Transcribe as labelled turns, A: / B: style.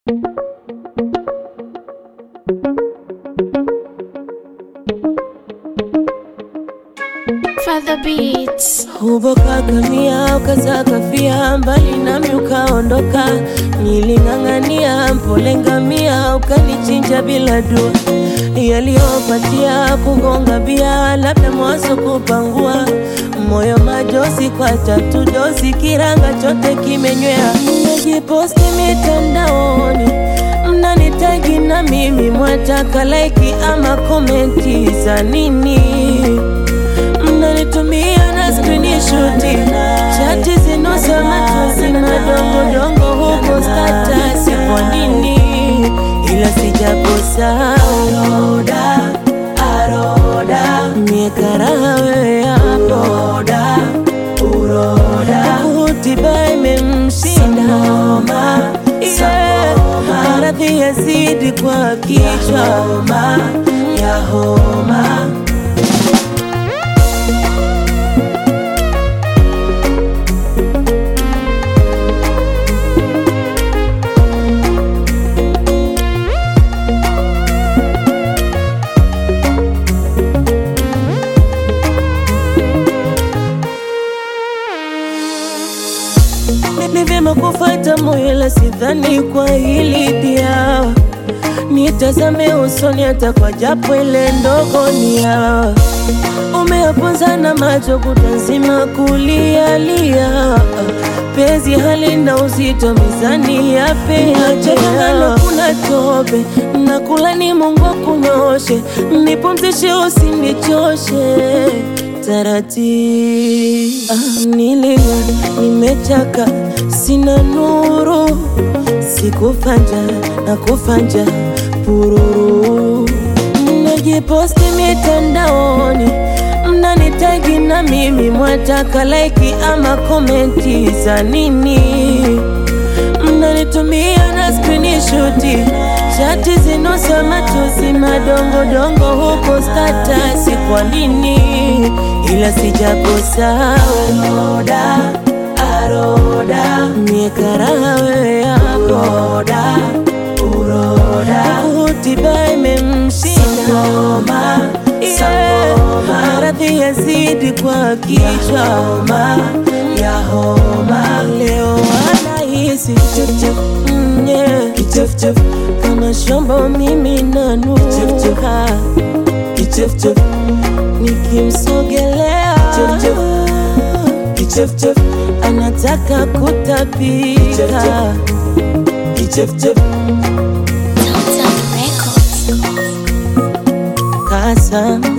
A: Father Beats.
B: Ubokakania ukazakafia mbali nami ukaondoka, niling'ang'ania mpole ngamia ukanichinja bila dua, yaliyopatia kugonga bia, labda mwaso kupangua moyo majosi kwa tatu dosi, kiranga chote kimenywea, najiposti mitandaoni mnanitagi na mimi mwataka laiki ama komenti za nini? mnanitumia na screenshot chati zinosema tuzi madongodongo huko status kwa nini ila sijakosa aroda aroda miekaraha wewe hapo roda uroda utiba imemshinda homa yeah. maradhi yazidi kwa kichwa homa ya homa ni vyema kufuata moyo, la sidhani kwa hili dia nitazame usoni, hata kwa japo ile ndogo nia umeaponza na macho kutazima kulialia pezi halina uzito mizani ya peachekangano kuna tope nakula ni Mungu akunyoshe nipumzishe usinichoshe taratibu ah, nilia nimechaka sina nuru sikufanja na kufanja pururu mnajiposti mitandaoni mnanitagi na mimi mwataka laiki ama komenti za nini mnanitumia na screenshot chati zinosema tuzi madongodongo huko status kwa nini ila sijakosa aroda aroda miekaraha wewe yako roda uroda utiba imemshinda homa yeah. maradhi yazidi kwa kichwa homa ya homa leo anahisi chefchef mm, yeah. kichefchef kama shombo mimi nanuka kichefchef nikimsogelea kichefchef anataka kutapika kichefchef
A: Total Records.
B: kasa